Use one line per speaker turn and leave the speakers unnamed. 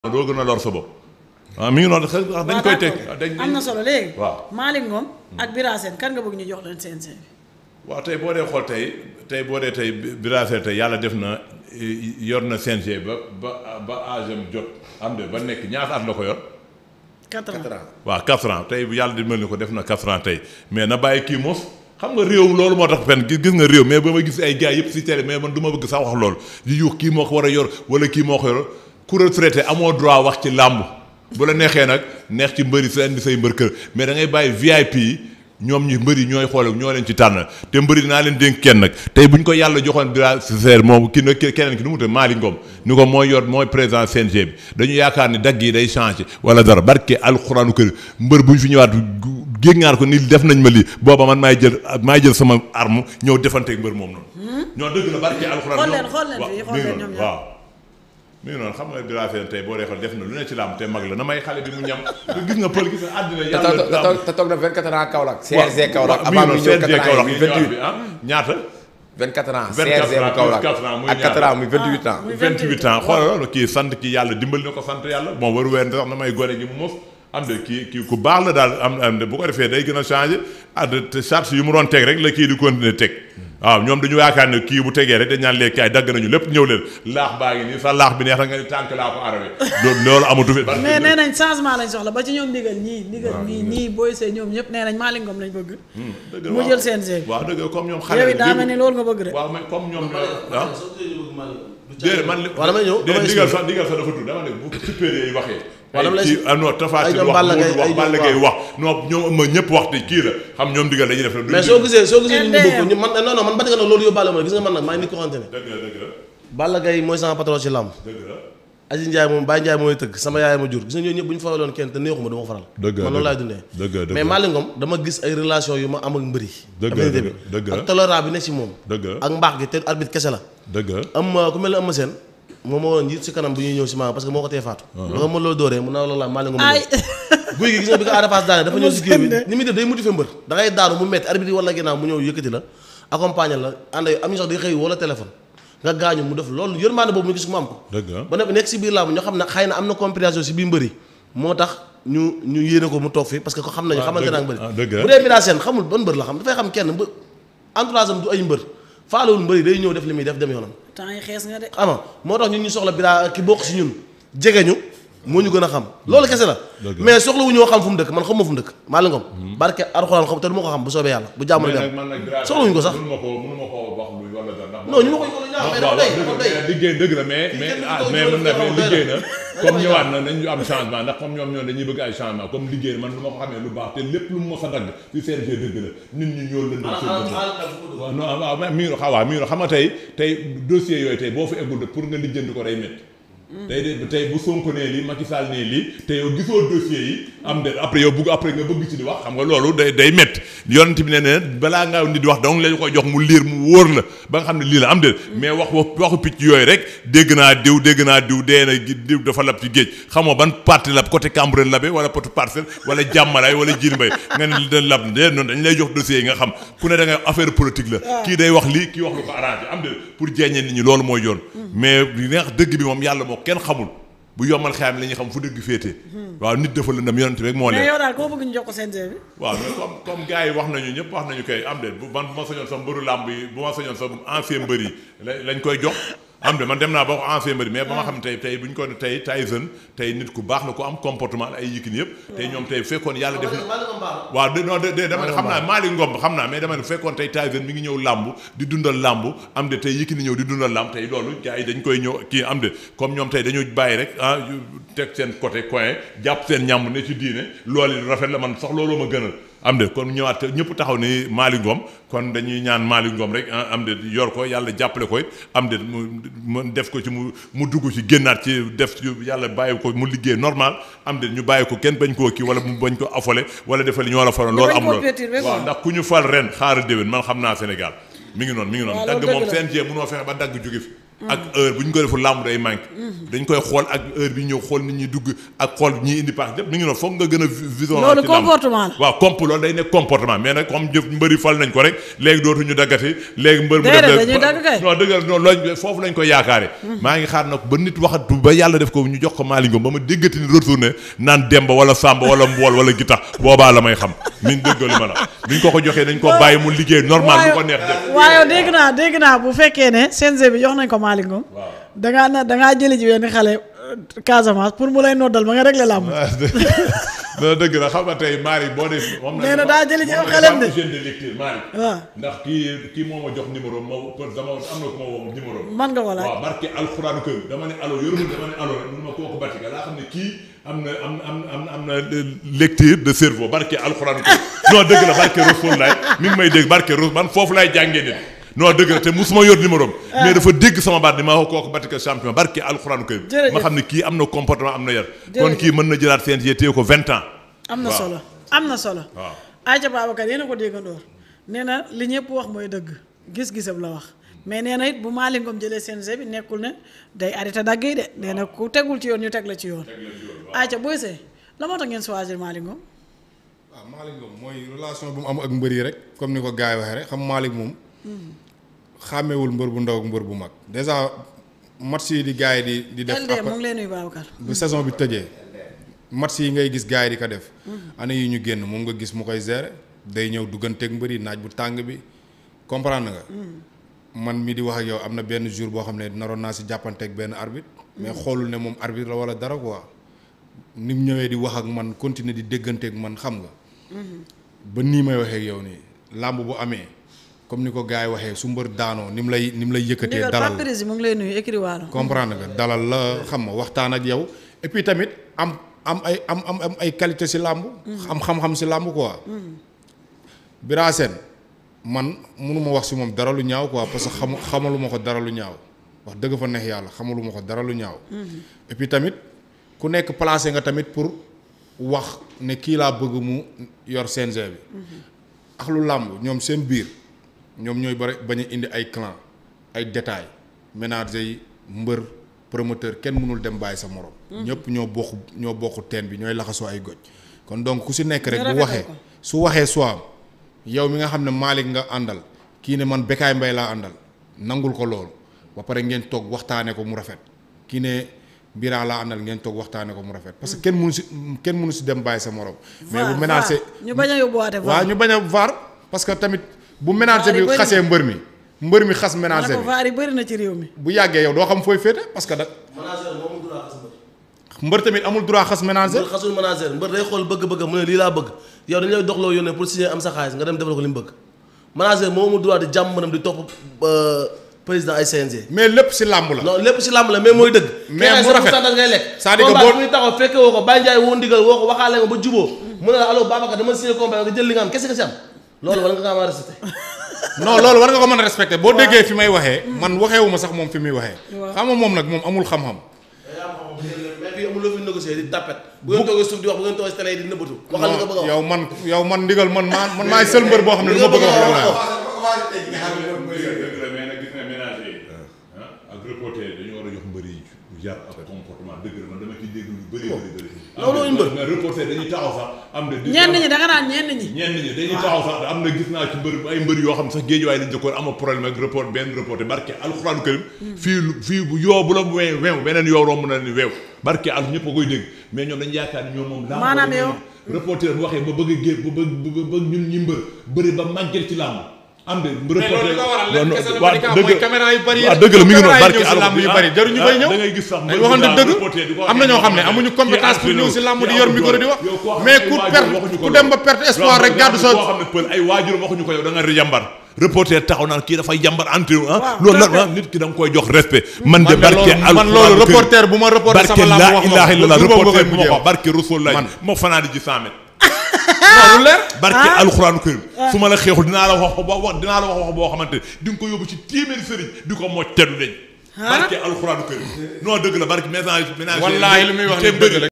doo gën a lor sa bopp waaw mi ngi noonu xëy na dañ koy teg dañ
am na solo léegi.
waaw
Malick Ngom ak Bira Sène kan nga bëgg ñu jox leen CNG bi.
waaw tey boo dee xool tey tey boo dee tey Bira Sène tey yàlla def na yor na CNG ba ba ba âge am jot am de ba nekk ñaata at la ko yor.
4 ans
waaw 4 ans tey bu yàlla di mel ni ko def na 4 ans tey mais na bàyyi kii mos xam nga réew loolu moo tax fen gis gis nga réew mais ba ma gis ay gars yëpp si télé mais man du ma bëgg sax wax loolu di yuux kii moo ko war a yor wala kii moo ko yor ku retraité amoo droit wax ci làmb bu la neexee nag neex ci mbëri sa indi say mbër kër mais da ngay bàyyi VIP yi ñoom ñi mbëri ñooy xoole ñoo leen ci tànn te mbëri dinaa leen dénk kenn nag tey bu ñu ko yàlla joxoon Bira Sène moom ki nag keneen ki nu mu tudd Malick Ngom ni ko mooy yor mooy président CNG bi dañu yaakaar ni dagg yi day changé wala dara barke alxuraanu kër mbër bu ñu fi ñëwaat géngaar ko ni def nañ ma lii booba man maay jël maay jël sama arme ñëw defanteeg mbër moom noonu. ñoo dëgg la barke alxuraan.
xool leen xool leen fii xool leen ñoom ñaar
waaw mi ngi noonu xam nga Bira Sène tey boo dee xool def na lu ne ci làmb te mag la na may xale bi mu ñam gis nga pël gis nga àddina yàlla
te toog na 24 ans Kaolack.
waaw
CNG Kaolack
mi ngi
avant muy
noonu
ñëw
CNG
4 ans
Kaolack
muy
mi ñëwaat
28.
bi ah ñaata
24 ans
24
CNG bu Kaolack
24 ans muy
ak 4 ans muy 28 ans.
muy
28 ans xoolal loolu kii sant kii yàlla dimbali na ko sant yàlla bon waru weer sax na may gone gi mu mos am de kii kii ku baax la daal am am de bu ko defee day gën a changé ah de te charge yu mu doon teg rek la kii di continuer teg waaw ñoom dañu yaakaar ne kii bu tegee rek dañ naan léegi kaay dagg nañu lépp ñëw leen laax baa ngi nii sa laax bi neex na nga ni tànk laa ko arabe loolu amatu fi
mais nee nañ changement lañ soxla ba ci ñoom ndigal ñii ndigal ñii ñii booy see ñoom ñëpp nee nañ Malick Ngom lañ bëgg.
dëgg la
mu
waaw.
jël CNG bi.
waaw dëgg la comme ñoom xale
yow
la
it daa mel ni loolu nga bëgg de.
waaw mais comme ñoom ñoo ah déedéet man li
waaw damay ñëw damay
digal
expliquer.
sax digal sax dafa tudd dama ne bu supérieur yi waxee
waaw dama lay
ay kii ah non Tapha
ay
Tine
ñoom
wax
Balla Gaye,
Modou wax
ay ñoom
Balla Gaye
waaw.
wax non ñoom ma ñëpp wax te kii la xam ñoom digal dañuy def
mais soo gisee soo gisee ñu
LDM.
bëgg ñu man non non man ba nga loolu yóbbaale ma gis nga man nag maa ngi nit ko xamante ne
dëgg la dëgg la
Balla Gaye mooy sama patron ci làmb
dëgg la
Aziz Ndiaye moom Baye Ndiaye mooy tëgg sama yaay ma jur gis nga ñooñu ñëpp bu ñu faraloon kenn te neexuma du ma ko faral
Dëgg la,
man noonu
dëgg
laay
la.
dundee
Dëgg la, dëgg
mais
la.
Malick Ngom dama gis ay relation yu ma am ak mbëri
Dëgg la,
affinité
dëgg la, dëgg la.
ak tolérance bi ne ci moom
dëgg la
ak mbaax gi te arbitre kese la
dëgg la
am ku mel ne am seen moom moo woon njiit si kanam bu ñuy ñëw si maanaam parce que moo ko tee faatu da nga mën loo dooree mun naa la laaj Malick Ngom
ay
guy gi gis nga bi ko Ada Fass daane dafa ñëw si kii bi
Moussa
ni muy def day motiver mbër da ngay daanu mu metti arbitre wala ginnaaw mu ñëw yëkkati la accompagner la ànd ak am ñu sax day xëy wala téléphone nga gaañu mu def loolu yërmande boobu mu gis mu am ko
dëgg la
ba noppi nekk si biir làmb ñoo xam ne xëy na am na compréhension si biir mbëri moo tax ñu ñu yéene ko mu toog fii parce que ko xam nañu
Ah,
xamante
dëgg-
naa mbëri
ah, dëgg la.
bu dee Bira Sène xamul ban mbër la xam dafay xam kenn mbë entourage am du ay mbër faalewul mbëri day ñëw def li muy def dem yoonam
temps yi xees nga de.
ama moo tax ñun ñu soxla Bira ki bokk si ñun jege ñu moo ñu gën a xam loolu kese la
Dëgg la.
mais soxla wu ñoo xam fu mu dëkk man xam ma fu mu dëkk Malick Ngom barke Alxuraan xam te du ma ko xam bu soobee yàlla bu jàmm
mais
dem
nag man nag Bira
soxla wuñu ko sax
mënu ma ko mënu ma ko wax luy wala dara ndax
non ñu ma ko ñu ñaax mais
waaw
dafa
waaw
day
dëgg la
dafa day
liggéey dëgg la mais mais
kenn
ah
du ko
mais
ñëw
mën na
ñëw
mais liggéey na
doy
comme
na.
ñëwaat na nañu am changement ndax comme ñoom ñoo dañuy bëgg ay changement comme liggéey man lu ma ko xamee lu baax te lépp lu mu mos a dagg ci CNG dëgg la nit ñi ñoo lëndal seen bët waaw non waaw mais mi ngi xaw waaw mi ngi xam nga tey tey dossier yooyu tey boo fa eggul de pour nga lijjanti ko day métti tey de tey bu Sonko nee lii Macky Sall nee lii te yow gisoo dossier yi am de après yow bugg après nga bëgg ci di wax xam nga loolu day day métti yonent bi ne ne balaa ngaa nit di wax donc lañu koy jox mu liir mu wóor la ba nga xam ne lii la am de mais wax waxu picc yooyu rek dégg naa diw dégg naa diw dee na diw dafa lab ci géej xamoo ban parti la côté Cambérène labe wala côté Parcelles wala Jàmmalaay wala Djily Mbaye nga ne da lab de noonu dañ lay jox dossier yi nga xam ku ne da nga affaire politique la kii day wax lii kii wax lu ko arrangé am de pour jeeñee nit ñi loolu mooy yoon mais li neex dëgg bi moom yàlla moo kenn xamul bu yombal xeyam la ñuy xam fu dëgg féete waaw nit dafa lëndam yonent rek moo
mais
leen
yow daal koo bëgg ñu jox ko CNG bi.
waaw mais comme comme gars yi wax nañu ñëpp wax nañu kay am de bu man bu ma sañoon sa mbëru làmb yi bu ma sañoon sa ancien mbër yi la- lañ koy jox am de man dem naa ba wax ancien mbër yi mais ba ma xam ne tey tey bu ñu ko ne tey Tyson tey nit ku baax la ku am comportement ay Yékini yëpp tey ñoom tey fekkoon yàlla def na waaw de non de de dama ne xam naa Malick Ngom xam naa mais dama ne fekkoon tey Tyson mi ngi ñëw làmb di dundal làmb am de tey Yékini ñëw di dundal làmb tey loolu gars yi dañ koy ñëw kii am de comme ñoom tey dañu bàyyi rek ah teg seen côté coin jàpp seen ñàmb ne ci diine loolu rafet la man sax looloo ma gënal am de kon ñëwaat te ñëpp taxaw ni Malick Ngom kon dañuy ñaan Malick Ngom rek ah, am de yor ko yàlla jàppale ko it am de mu mu def ko ci mu mu dugg ci génnaat ci def ci yàlla bàyyi ko mu liggéey normal am de ñu bàyyi ko kenn bañ koo kii wala mu bañ ko affolé wala defal ñoo la faroon
Ñu
loolu
bañ
am
koo
loolu
perturber quoi.
waaw ndax ku ñu fal ren xaaral déwén man xam naa Sénégal mi ngi noonu mi ngi noonu
waaw
dagg
loolu
moom
dëgg la.
CNG mënoo fexe ba dagg jóge fi ak heure bu ñu ko deful làmb day manqué dañ koy xool ak heure bi ñëw xool nit ñi dugg ak xool ñi indi paas lépp mi ngi noonu foog nga gën a vision
Loolu
ci làmb.
comportement la.
waaw comp loolu day nekk comportement mais nag comme jëf mbëri fal nañ ko rek léegi dootuñu daggati léegi mbër mu
Déedéet,
def
dañuy dagg kay.
non dëgg la non loolu foofu lañ ko yaakaare maa ngi xaar nag ba nit waxatu ba yàlla def ko ñu jox ko Malick Ngom ba ma déggati ni retourné naan Demba wala Samba wala Mbool wala Gitax boobaa la may xam min dëgg li ma la biñ ko ko joxee dañ ko bàyyi mu liggéey normal lu ko neex def
waaye dégg naa dégg naa bu fekkee ne CNG bi jox nañ ko Malick Ngom dangaa na dangaa jëli ji benn xale euh, Casamance pour mu lay noddal ba nga réglé làmb
non dëgg la xam nga tey Malick boo def moom
Nee na daa jëli ci am xelam de.
jeune de lecture Malick
waaw
ndax kii kii moo ma jox numéro ma peut dama am na ku ma woo numéro
man nga ko laaj
waaw barke alxuraanu kër dama ne allo yoruma dama ne allo rek mun ma kooku Batika laa xam ne kii am na am am am am na lecture de cerveau barke alxuraanu kër non dëgg la barke Rasul laay mi ngi may dégg barke Rasul man foofu laay jàngee nit non dëgg la te musuma yor numéro am mais dafa dégg sama baat ni ma wax kooku Batika champion barke alxuraanu kër
Jërëjëf.
ma xam ne kii am na comportement am na yar kon
Jërëjëf.
kii mën na jëlaat CNG téye ko vingt ans
am na
waaw.
solo am na solo
waaw
Aïcha Babacar yéen a ko déggandoor nee na li ñëpp wax mooy dëgg gis-gisam la wax mais nee na it bu Malick Ngom jëlee CNG bi nekkul ne day arrêté dagg yi de nee na ku tegul ci yoon ñu teg la ci yoon Aïcha booy see la moo tax ngeen choisir Malick Ngom
waaw Malick Ngom mooy relation bu mu am ak mbër yi rek comme ni ko gars yi waxee rek xam Malick moom xàmmewul mbër bu ndaw ak mbër bu mag dèjà match yi di gars yi di di def
LD mu ngi lay nuyu Babacar
bu saison bi tëjee match yi ngay gis gars yi di ko def année yi ñu génn moom nga gis mu koy gérer day ñëw dugganteeg mbër yi naaj bu tàng bi comprendre nga man mi di wax ak yow am na benn jour boo xam ne naroon naa si jàppanteeg benn arbitre mais xoolul ne moom arbitre la wala dara quoi ni mu ñëwee di wax ak man continuer di dégganteeg man xam nga ba nii may waxee ak yow nii làmb bu amee comme ni ko gars yi waxee su mbër daanoo ni mu lay ni mu lay yëkkatee
ndigal
dalal
Pape Prési mu ngi lay nuyu écrit waalo
comprendre nga dalal la xam nga waxtaan ak yow et puis tamit am am ay am am am ay qualité si làmb am xam-xam si làmb quoi Bira Sène man mënuma wax si moom dara lu ñaaw quoi parce que xamu xamaluma ko dara lu ñaaw wax dëgg fa neex yàlla xamaluma ko dara lu ñaaw et puis tamit ku nekk placé nga tamit pour wax ne kii laa bëgg mu yor CNG bi ak lu làmb ñoom seen biir ñoom ñooy bari bañ a indi ay clan ay détails ménager yi mbër promoteur kenn mënul dem bàyyi sa morom. ñëpp ñoo bokk ñoo bokk teen bi ñooy laxasoo ay goj kon donc ku si nekk rek
Ñu
bu
rafetal
waxee
ko.
su waxee soo am yow mi nga xam ne Malick nga àndal kii ne man Bécaye Mbaye laa àndal nangul ko loolu ba pare ngeen toog waxtaanee ko mu rafet kii ne Bira laa àndal ngeen toog waxtaanee ko mu rafet parce que kenn mënu si kenn mënu si dem bàyyi sa morom. mais bu ménager
ñu bañ a yóbbuwaate
waaw ñu bañ a vaar parce que tamit bu ménager
Vaar yi
bi
bëri
xasee mbër mi mbër mi xas
ma ne
ménager
ko
bi
vaar yi bëri na ci réew mi
bu yàggee yow doo xam fooy féete parce que da
manager moomu droit xas mbër
mbër tamit amul droit xas ménager
mbër xasul manager mbër day xool bëgg-bëgg mu ne lii laa bëgg yow dañu lay doxloo yónnee pour signer am sa xaalis nga dem defal ko li mu bëgg manager moomu droit di jàmm mënam di topp euh, président ay CNG
mais lépp si làmb la
non lépp si làmb la mais mooy dëgg
Mais mu rafet.
da ngay lekk
C'est-à-dire que
combat
boo-
bi muy taxaw fekke woo ko Baye Ndiaye woo ndigal woo ko waxaale nga ba juboo mu ne la allo Babacar dama signé combat nga jël li nga am kese nga si am loolu war nga kaa mën a respecté
non loolu war nga ko mën a respecter boo déggee fi may waxee man waxeewuma sax moom fi muy waxee xam nga moom nag moom amul xam-xam
mais fii amul loo fi négocier di tapet bu ngeen toogee suuf di wax bu ngeen toogee si télé yi di nëbbatu waxal li nga bëgg a wax
yow man yow man ndigal man maa man maay seul mbër boo xam ne lu ma bëgg a wax loolu laa wax
dëgg la mais nag gis nga ménager yi ah ak reporter yi dañu war a jox mbër yi yar ak comportement dëgg la man dama ci dégg lu bëri bëri bëri
loolu mooy mbër.
mais reporter dañuy taxaw sax am na
ñenn ñi da nga naan ñenn ñi
ñenn ñi dañuy taxaw sax am na gis naa ci mbër ay mbër yoo xam ne sax géejuwaay lañ jëkkoon ama problème ak report benn reporter barke alxuraanu karim fii lu fii bu yoo bu la weew weew beneen yoo romb na ni weew barke al ñëpp a koy dégg mais ñoom dañu yaakaar ni ñoom moom làmb
Maanaam
dañu-
yow-
reporter bu waxee ba bëgg a génn ba bëgg ba ñun ñi mbër bëri ba màgget ci làmb am de reporter
li ko waral lenn
non,
kese la
waaw,
Malika,
dëgg
mooy caméra yu bari yi
waaw
rek.
dëgg la mi ngi noonu
Caméra yi
barke
ñëw si
al
làmb yu bari, jaruñu fay ñëw.
da ngay gis sax
dañ waxante dëgg am na ñoo xam ne amuñu compétence pour ñëw si làmb di yor micro di wax mais ku perte ku dem ba perte espoir rek gàddu sa
koo xam ne pël ay waajuram waxuñu ko yow da nga jàmbar reporter taxaw naan kii dafay jàmbar entre ah
Waaw,
loolu la
perfect.
ah, nit ki da nga koy jox respect man de
man de
barke
loolu man loolu reporter bu ma reporter
barke
sama làmb
laa
wax ma
ilaha
ko.
illallah
lu boobu
reporter
nga
bu ma
mujjee
ko barke Rasul lay
Man.
moo fanaa di ji 100 mètres
loolu leer
barke alxuraanu karim su ma la xeexul dinaa la wax ba wax dinaa la wax wax boo xamante ne di nga ko yóbbu ci téeméeri sëriñ di ko mocc te du deñ barke alxuraanu karim non dëgg la barke ménage ménage
wallaahi li muy wax ni dëgg la